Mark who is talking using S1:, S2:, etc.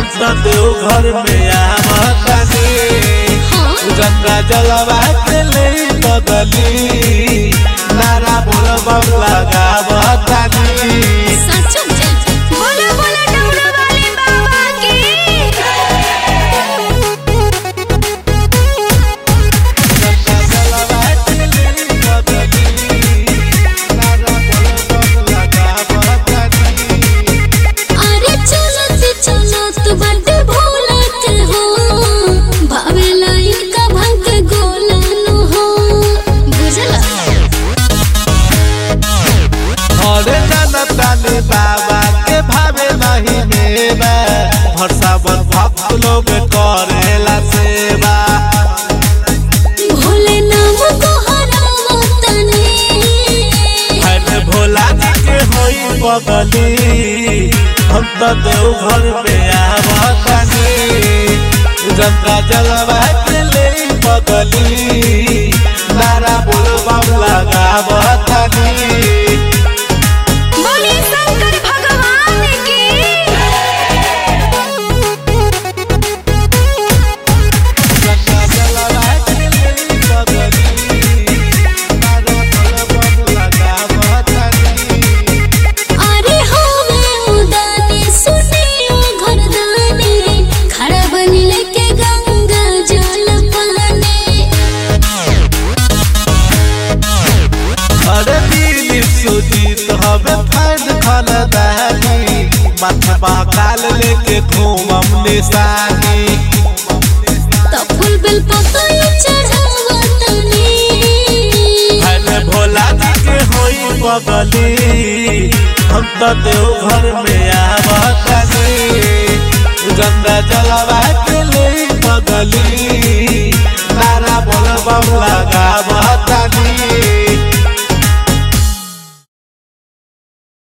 S1: हम तो देव घर में आवतानी गंगा जलवा के ले बदली नारा बोल बम लगावतानी
S2: बोलो बोलो डमरू वाले बाबा की
S1: गंगा जलवा के ले बदली नारा बोल बम लगावतानी
S2: अरे चलत चलत बड भोलत हो भावेला इनका भंग गोलन हो बुझला
S1: अरे जनतानी बाबा के भावे नहीं मेवा भरसावन भक्त लोग करेला सेवा
S2: भोले नाम को हरावतनी
S1: हरे भोला जी के होई बगली हम तो देव घर में आवतानी गंगा जलवा के ले बगली नारा बोल बम लगावतानी
S2: बोले शंकर भगवान की
S1: गंगा जलवा के ले बगली नारा बोल बम लगावतानी
S2: अरे होवे उदानी सुनियो घरदानी खड़ा बन लेके गंगा जल पानी
S1: अरे दिलीप सुजीत हवे फैन खानदानी माथे महाकाल लेके घूमम निशानी
S2: तो फूल बेल पतई चढ़ावतनी
S1: अरे भोला जी के होई बगली हम तो देव घर में आवतानी गंगा जलवा के ले बगली नारा बोल बम लगावतानी